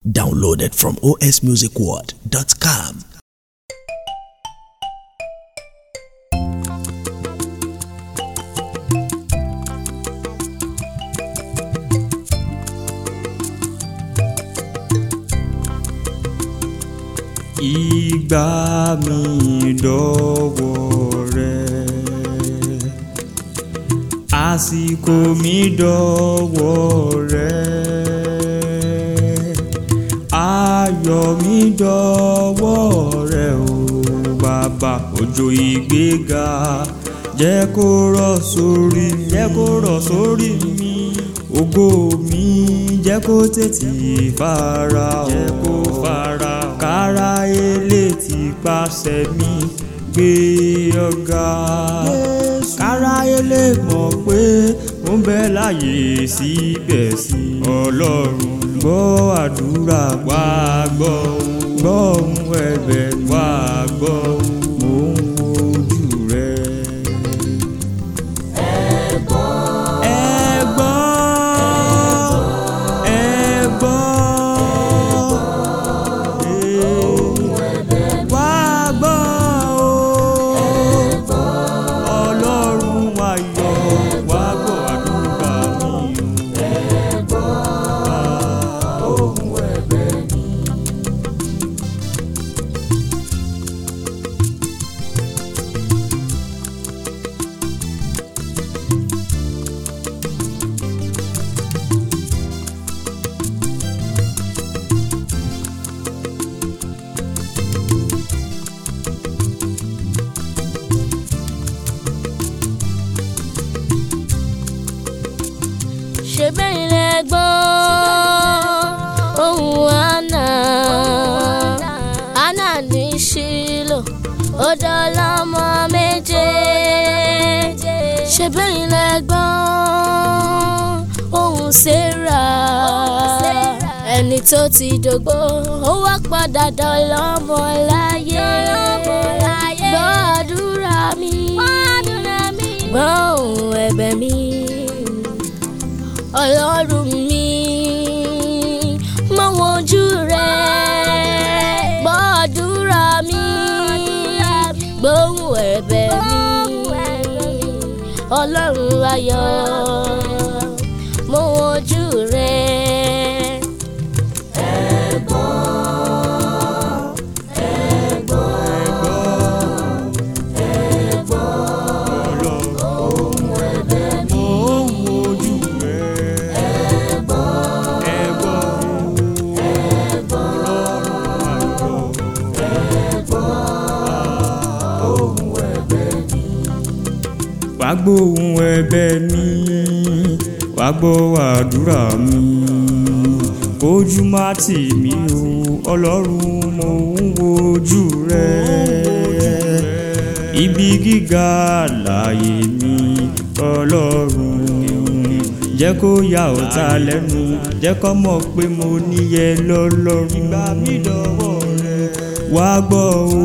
Downloaded from osmusicworld.com. ìgbà mi dọ́wọ́ rẹ àsìkò mi dọ́wọ́ rẹ ayọ̀ mi dọ́wọ́ rẹ o bàbá òjò ìgbéga jẹ́ kó rọ̀ sórí jẹ́ kó rọ̀ sórí mi ògo mi jẹ́ kó tètè fara jẹ́ kó fara kára ilé ti pàṣẹ mi gbé ọ̀gá kára ilé mọ̀ pé ó ń bẹ láàyè síbẹ̀ sí ọlọ́run gbọ́ àdúrà wá gbọ́ gbọ́ ohùn ẹ̀bẹ̀ wá gbọ́ mò ń wojú rẹ. ẹ gbọ́ ẹ gbọ́ wá gbọ́ o ọlọ́run wá yọ wá gbọ́ àdúrà mi o. ṣe bẹ́ẹ̀ lẹ gbọ́ ohun àná àná ní ṣílò ó dọ́lọ́mọ méje ṣe bẹ́ẹ̀ lẹ gbọ́ ohun ṣẹ́ra ẹni tó ti dògbò ó wá padà dọ́lọ́mọ láyé gbọ́ àdúrà mi gbọ́ ohun ẹ̀bẹ̀ mi ọlọ́run mi mọ wojú rẹ gbọ́dúrà mi gbóhùn ẹ̀bẹ̀ mi ọlọ́run ayọ̀ mọ wojú rẹ. Mo ń wojú rẹ. Ẹ gbọ́ Ọlọ́run ayọ̀. Wá gbóhùn ẹ̀bẹ̀ mi, wá gbọ́ àdúrà mi. Ojú má tì mí o, Ọlọ́run mo ń wojú rẹ ibi gíga láàyè mi ọlọ́run jẹ́ kó ya ọ̀tá lẹ́nu jẹ́ kó mọ̀ pé mo níyẹ lọ́lọ́run ìgbà mi dọ̀wọ́ rẹ wá gbọ́ o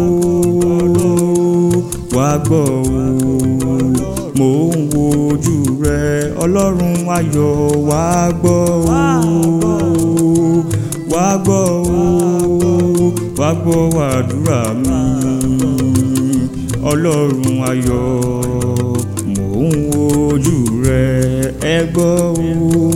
wá gbọ́ o mo ń wojú rẹ ọlọ́run ayọ̀ wá gbọ́ o wá gbọ́ o wá gbọ́ àdúrà mi ọlọ́run ayọ̀ mò ń wojú rẹ ẹ gbọ́ o.